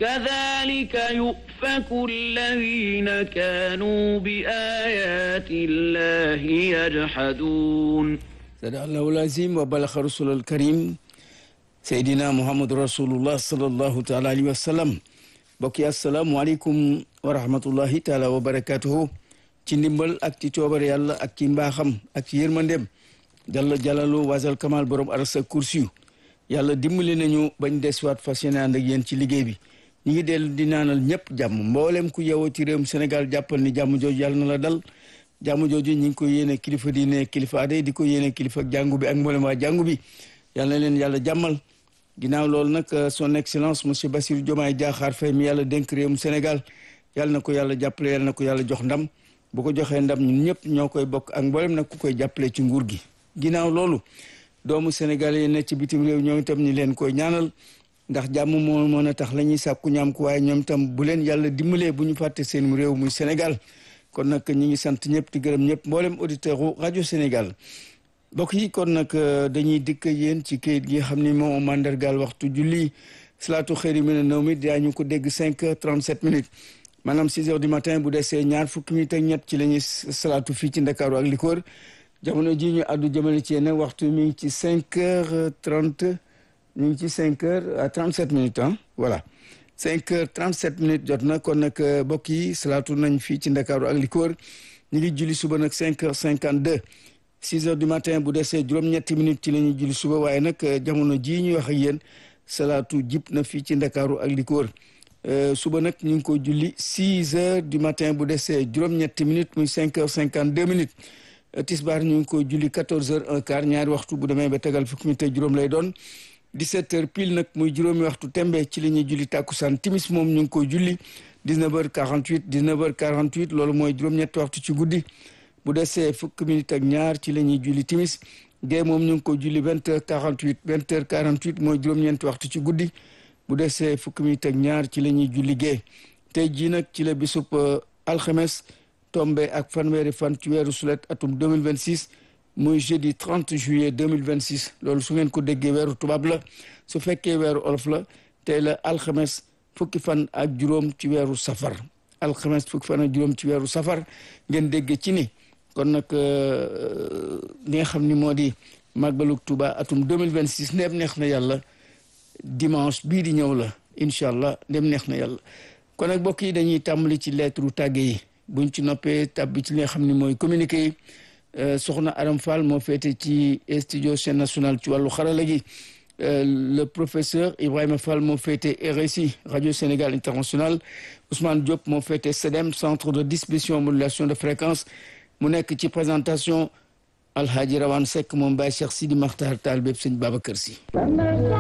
كذلك يؤفك الذين كانوا بآيات الله يجحدون صدق الله العظيم وبلغ رسول الكريم سيدنا محمد رسول الله صلى الله تعالى عليه وسلم bokki asalaamualeykum wa rahmatullahi taala wa barakatuhu ci ndimbal ak ci coobar yàlla ak ci mbaaxam ak ci yërmandem jalla jalalu wasal kamal borom arasa kursiyu yàlla dimbali nañu bañ deswaat fas yéene ànd ak yéen ci liggéey bi ñu ngi dellu di naanal ñëpp jàmm mboolem ku yewoo ci réewum Sénégal jàppal ni jàmm jooju yàlla na la dal jàmm jooju ñi ngi ko yéene kilifa diine kilifa aday di ko yéene kilifa jàngu bi ak mboolem waa jàngu bi yàlla na leen yàlla jàmmal ginnaaw loolu nag son excellence monsieur Bassirou Diomaye Diakhar Faye mi yàlla dénk réewum Sénégal yàlla na ko yàlla jàppale yàlla na ko yàlla jox ndam bu ko joxee ndam ñun ñëpp ñoo koy bokk ak mboolem nag ku koy jàppale ci nguur gi ginnaaw loolu doomu Sénégal yi ne ci bitim réew ñoom itam ñi leen koy ñaanal ndax jàmm moo mën a tax la ñuy sàkku ñaam ko waaye ñoom itam bu leen yàlla dimbalee bu ñu fàtte seen réew muy Sénégal kon nag ñi ngi sant ñëpp di gërëm ñëpp mboolem auditeur u rajo Sénégal mbokk yi kon nag dañuy dikk yéen ci kayit gi xam ni moom mandargaal waxtu julli salaatu xëyri mi ne naw mi daañu ko dégg cinq heures trente sept minutes maanaam six heures du matin bu desee ñaar fukki minutes ak ñett ci la ñuy salaatu fii ci Ndakaaru ak li ko wër jamono ji ñu àddu jëmale ci yéen waxtu mi ngi ci cinq heures trente ñu ngi ci cinq heures à trente sept minutes ah voilà cinq heures trente sept minutes jot na kon nag mbokk yi salaatu nañ fii ci Ndakaaru ak li ko wër ñu ngi julli suba nag cinq heures cinquante deux six heures du matin bu desee juróom-ñetti minutes ci la ñuy julli suba waaye nag jamono jii ñuy wax ak yéen salaatu jib na fii ci ndakaaru ak li ko wër suba nag ñu ngi ko julli six heures du matin bu desee juróom-ñetti minutes muy cinq heures cinquante deux minutes tisbaar ñu ngi ko julli quatorze heures un quart ñaari waxtu bu demee ba tegal fukki minutes ak juróom lay doon dix-sept heures pile nag muy juróomi waxtu tembe ci la ñuy julli tàkkusaan timis moom ñu ngi ko julli dix-neuf heures quarante-huit dix-neuf heures quarante-huit loolu mooy juróom-ñetti waxtu ci guddi bu desee fukki minutes ak ñaar ci la ñuy julli timis gée moom ñu ngi ko julli vingt heures quarante huit vingt heures quarante huit mooy juróom-ñeenti waxtu ci guddi bu desee fukki minutes ak ñaar ci la ñuy julli gée tey jii nag ci la bisub alxames tombe ak fanweeri fan ci weeru sulet atum deux mille vingt six muy jeudi trente juillet deux mille vingt six loolu su ngeen ko déggee weeru tubaab la su fekkee weeru olof la tey la alxames fukki fan ak juróom ci weeru safar alxames fukki fan ak juróom ci weeru safar ngeen déggee ci ni. kon nag li nga xam ni moo di màggalug Tuuba atum 2026 ndem neex na yàlla dimanche bii di ñëw la incha allah ndem neex na yàlla kon nag mbokk yi dañuy tàmbali ci lettre tàgge yi buñ ci noppee tàbbi ci li nga xam ni mooy communiqué yi soxna Aram Fall moo féete ci studio chaîne nationale ci wàllu xarala gi le professeur Ibrahima Fall moo féete RSI radio Sénégal international Ousmane Diop moo féete CEDEM centre de distribution modulation de fréquence mu nekk ci présentation alhaaji rawan sekk moom Baye Cheikh Sidi Makhtar taal bépp sëñ Babacar Si